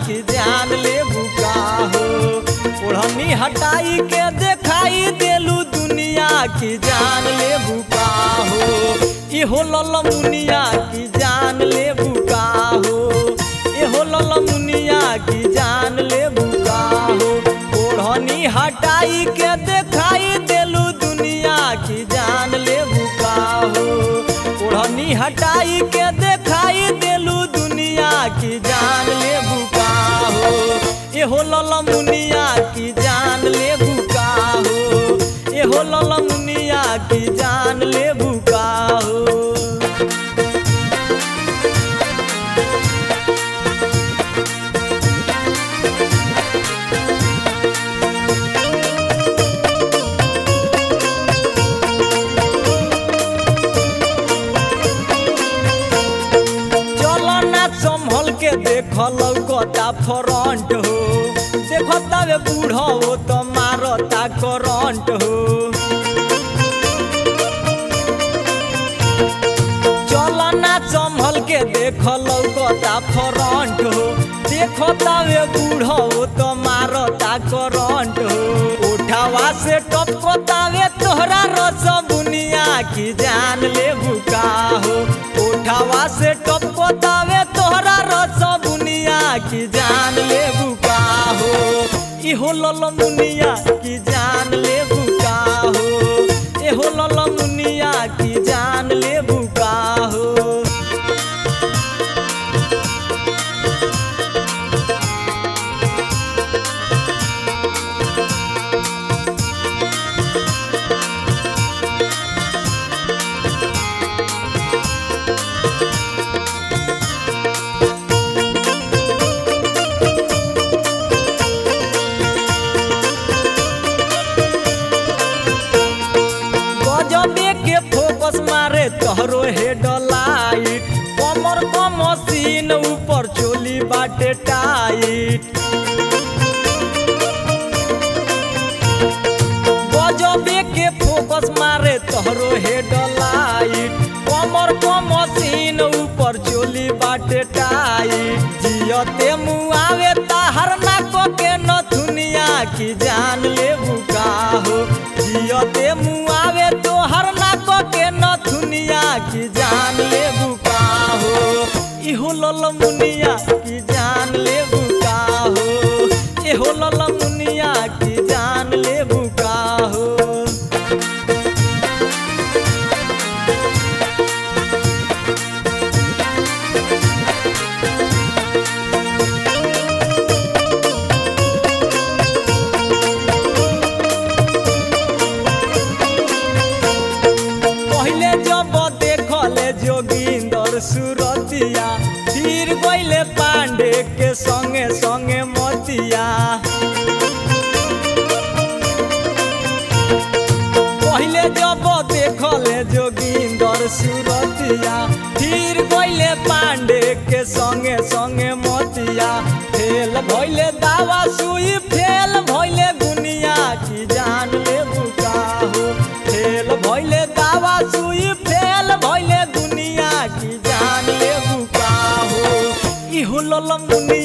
की जान ले बुका हो ओढ़नी हटाई के देखाई देलू दुनिया की जान ले बुका हो इहो ललमुनिया की जान ले बुका हो इहो ललमुनिया की जान ले बुका हो ओढ़नी हटाई के देखाई देलू दुनिया की जान ले बुका हो ओढ़नी हटाई के देखाई देलू दुनिया की जान ले बुका हो एहो ललमुनिया की जान ले बुका हो एहो ललमुनिया की जान ले बुका हो चलो ना संभल के देख लौकता फ्रंट हो देखता वे बूढ़ा हो तो मारता करंट हो चलो ना संभल के देख लौकता फ्रंट हो देखता वे बूढ़ा हो तो मारता करंट हो उठावा से टपकता वे तोहरा रस बुनिया की जान ले बुका हो उठावा से टपकता वे तोहरा रस बुनिया की जान ले बुका हो इहो ललमुनिया की जान ले बुका हो एहो ललमुनिया की जान ले बुका हो गजबे के फोकस मारे तोहरो हेड लाइट कमर क मशीन ऊपर चोली बाटे टाइट गजबे के फोकस मारे तोहरो हेड लाइट कमर क मशीन ऊपर चोली बाटे टाइट जियते मुआवे ताहर ना को के नथुनिया की जान ले बुका हो जियते मुआवे तोहर ना को के नथुनिया की जान ले बुका हो इहो ललमुनिया की जान ले बुका हो इहो ललमुनिया की जान ले बुका हो पहले जब देखले जोगिंदर सुरतिया फिर गईले पांडे के संगे संगे मतिया पहले जब देखले जोगिंदर सुरतिया फिर गईले पांडे के संगे संगे मतिया फेल भइले दावा सुई फेल भइले गुनिया की जान ले बुका हो फेल भइले दावा सुई फेल भइले दुनिया की जान ले बुका हो इहो ललमुनिया